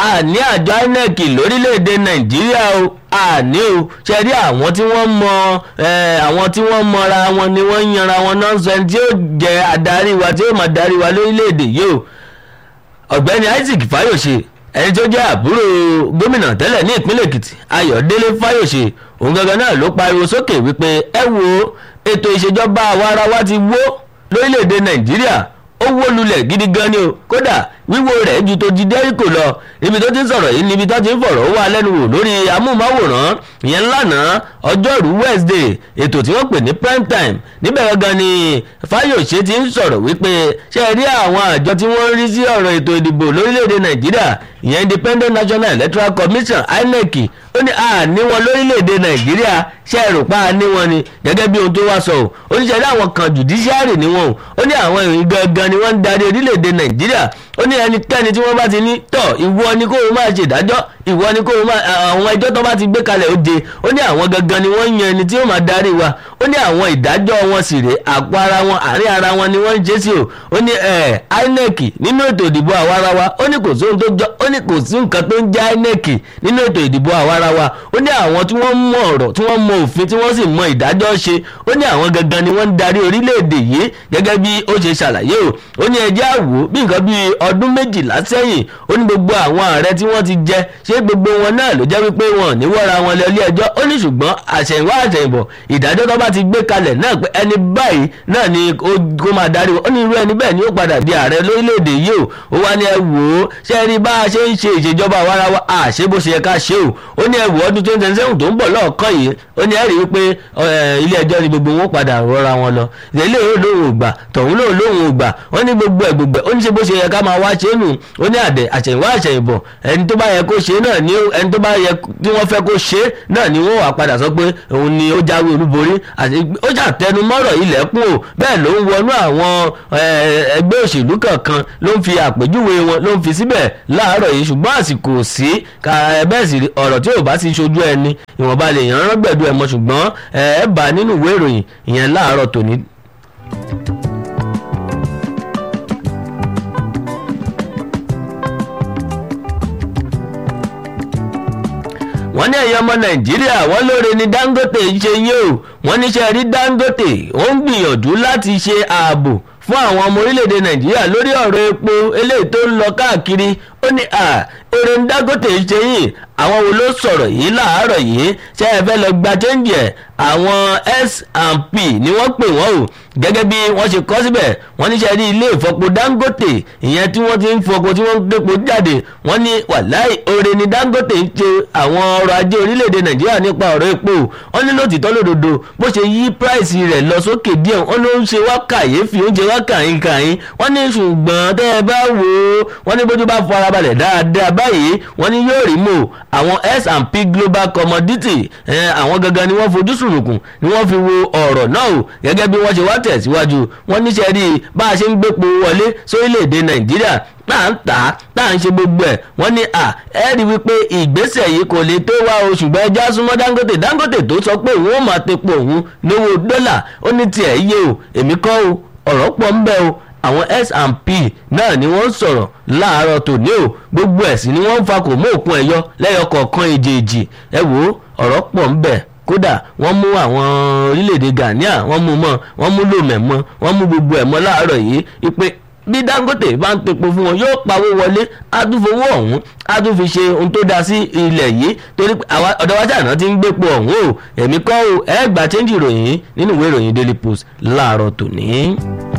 àní àjọ inec lórílẹ̀‐èdè nàìjíríà o àní o ṣe rí àwọn tí wọ́n mọ àwọn tí wọ́n mọra wọn ni wọ́n ń yanra wọn náà sọ ẹni tí yóò jẹ́ adarí wa tí yóò máa darí wa lórílẹ̀‐èdè yìí o ọ̀gbẹ́ni isaac fayose ẹni tó jẹ́ àbúrò gómìnà tẹ́lẹ̀ ní ìpínlẹ̀ èkìtì ayọ̀délé fayose òun gangan náà ló pariwo sókè wípé ẹ wo ètò ìṣèjọba àwa ara wa ti wó lórílẹ̀‐èdè nàìjíríà ó wó lulẹ̀ gidi gan ni o kódà wíwó rẹ̀ ju tó di dẹ́ríkò lọ ibi tó ti ń sọ̀rọ̀ yìí níbi tó ti ń fọ̀rọ̀ wá lẹ́nu wò lórí amóhùnmáwòrán ìyẹn lánàá ọjọ́rú wednesday ètò tí wọ́n pè ní prime time níbẹ̀ gangan ni fáyọ̀ṣe ti ń sọ̀rọ̀ wípé ṣe rí àwọn àjọ tí wọ́n ń rí sí ọ̀rọ̀ ètò ìdìbò lórílẹ̀‐èdè nàìjíríà ìyẹn independent national electoral commission inec ó ní àní wọn lórílẹ̀‐èdè nàìjíríà ṣe é rò pa àní wọn ni gẹ́gẹ́ bí ohun tó wá sọ o ó ní ṣe rí àwọn kan judiciary ni wọn o ó ní àwọn ìrìn gangan ni wọ́n ń darí orílẹ̀‐èdè nàìjíríà ó ní ẹnikẹ́ni tí wọ́n bá ti ní tọ̀ ìwọ ni kó o máa ṣe ìdájọ́ ìwọ ni kó o máa àwọn ẹjọ́ tó bá ti gbé kalẹ̀ ó de ó ní àwọn gangan ni wọ́n ń yan ẹni tí yóò máa darí wa ó ní àwọn ìdájọ́ wọn sì rè àpò ara wọn àárín ara wọn ni wọ́n ń ṣe sí o ó ní inec nínú ètò ìdìbò àwa ara wa ó ní kò sóhun tó jọ ó ní kò sí nǹkan tó ń jẹ́ inec nínú ètò ìdìbò àwa ara wa ó ní àwọn tí wọ́n mọ ọ̀rọ̀ tí wọ́n mọ òfin tí wọ́n sì mọ ìdájọ́ ṣe ó ní àwọn gangan ni wọ́n ń darí orílẹ̀-èdè yìí gẹ́gẹ́ bí ó ṣe ṣàlàyé o ó ní ẹjẹ́ àwò bí nǹkan bíi ọdún méjìlá sẹ́yìn ó ní gbogbo àwọn ààrẹ tí wọ́n ti jẹ ṣé gbogbo wọn náà ló jẹ́ wípé wọn ò ní wọ́ra wọn lọ ilé ẹjọ́ ó ní ṣùgbọ́n àṣẹ̀yìnwá àṣẹ̀yìnbọ̀ ìdájọ́ tó bá ti gbé kalẹ̀ náà pé ẹni báyìí náà ni kó máa darí wọn ó ní irú ẹni bẹ́ẹ̀ ni ó padà di ààrẹ lórílẹ̀‐èdè yìí o ó wá ní ẹ wò ó ṣé ẹ rí bá a ṣe ń ṣe ìṣèjọba àwarawa àṣé bó ṣe yẹ ká ṣe o ó ní ẹ wò ọdún twenty twenty seven tó ń bọ̀ lọ́ọ̀kan yìí ó ní ẹ rí i pé ilé ẹjọ́ ni gbogbo wọn padà rọra wọn lọ ilé ìwé lóhùn ògbà tọ̀hún lóhùn lóhùn ògbà ó ní gbogbo ẹ̀ gbogbo ẹ̀ ó ní ṣe bó ṣe yẹ ká máa wá ṣe é nù ó ní àdẹ àṣẹ̀yìnwá àṣẹ̀yìnbọ̀ ẹni tó bá yẹ kó ṣe náà ni ẹni tó bá yẹ tí wọ́n fẹ́ kó ṣe náà ni wọ́n wà padà sọ pé òun ni ó jáwé olúborí ó ṣàtẹnumọ́rọ̀ ilẹ̀kùn o bẹ́ẹ̀ ló ń wọnú àwọn ẹgbẹ́ òṣèlú kankan ló ń fi àpèjúwe wọn ló ń fi síbẹ̀ láàárọ̀ yìí ṣùgbọ́n àsìkò sí bẹ́ẹ̀ sì ọ̀rọ̀ tí ò bá ti ṣojú ẹni ìwọ̀nba lè yàn án gbẹ̀dú ẹ̀ mọ́ ṣùgbọ́n ẹ bá nínú ìwé ìròyìn ìyẹn láàárọ̀ tòní. wọ́n ní ẹ̀yọ́ ọmọ nàìjíríà wọ́n lóore ni dangote ṣe yé o wọ́n níṣẹ́ rí dangote ó ń gbìyànjú láti ṣe ààbò fún àwọn ọmọ orílẹ̀-èdè nàìjíríà lórí ọ̀rọ̀ epo eléyìí tó ń lọ káàkiri ó ní à èrè ń dangote ṣe yìí àwọn wo ló sọ̀rọ̀ yìí láàárọ̀ yìí ṣé ẹ fẹ́ lọ gba chẹ́ǹjì ẹ̀ àwọn S&P ni wọ́n pè wọ́n o gẹ́gẹ́ bí wọ́n ṣe kọ́ síbẹ̀ wọ́n níṣẹ́ rí ilé ìfọpo dangote ìyẹn tí wọ́n ti ń fọpo tí wọ́n ń gbépo jáde wọ́n ní wàláì oore ni dangote ń ṣe àwọn ọrọ̀ ajé orílẹ̀-èdè nàìjíríà nípa ọ̀rọ̀ epo wọ́n ní lótìtọ́ lódodo bó ṣe yí price rẹ̀ lọ sókè díẹ̀ wọ́n ló ń ṣe wá kàyéfì oúnjẹ wá kàyín kàyín wọ́n ní ṣùgbọ́n tẹ́ ẹ bá wò ó wọ́n ní bójú bá fọ ara balẹ̀ dáadáa báyìí wọ́n ní yóò rí mò àwọn S&P global commodity àwọn gangan ni wọ́n fojú sùnùkùn ni wọ́n fi wo ọ̀rọ̀ náà o gẹ́gẹ́ bí wọ́n ṣe wá tẹ̀síwájú wọ́n níṣẹ́ rí i bá a ṣe ń gbépo wọlé sórílẹ̀‐èdè nàìjíríà tá à ń tà á tá à ń ṣe gbogbo ẹ̀ wọ́n ní à ẹ rí wípé ìgbésẹ̀ yìí kò lè tó wá o ṣùgbọ́n ẹja súnmọ́ dangote dangote tó sọ pé òun ó máa tepo òun lówó dọ́là ó ní tiẹ̀ yé o èmi kọ́ o ọ̀rọ̀ pọ̀ ń bẹ o àwọn S&P náà ni wọ́n sọ̀rọ̀ láàárọ̀ tòní o gbogbo ẹ̀sìn ni wọ́n ń fa kò mú òkun ẹ̀yọ lẹ́yọ kọ̀ọ̀kan èjèèjì ẹ wò ó ọ̀rọ̀ pọ̀ ń bẹ kódà wọ́n mú àwọn orílẹ̀-èdè Ghana wọ́n mú mọ́ wọ́n mú lòmẹ̀ mọ́ wọ́n mú gbogbo ẹ̀ mọ́ láàárọ̀ yìí ipe bí Dangote bá ń tepo fún wọn yóò pawó wọlé adúfowó ọ̀hún adún fi ṣe ohun tó dáa sí ilẹ̀ yìí torí ọ̀dọ̀ wájà náà ti ń gbépo ọ̀hún o èmi kọ́ o ẹ gbà chẹ́ńjì ìròyìn nínú ìwé ìròyìn Daily Post láàárọ̀ tòní.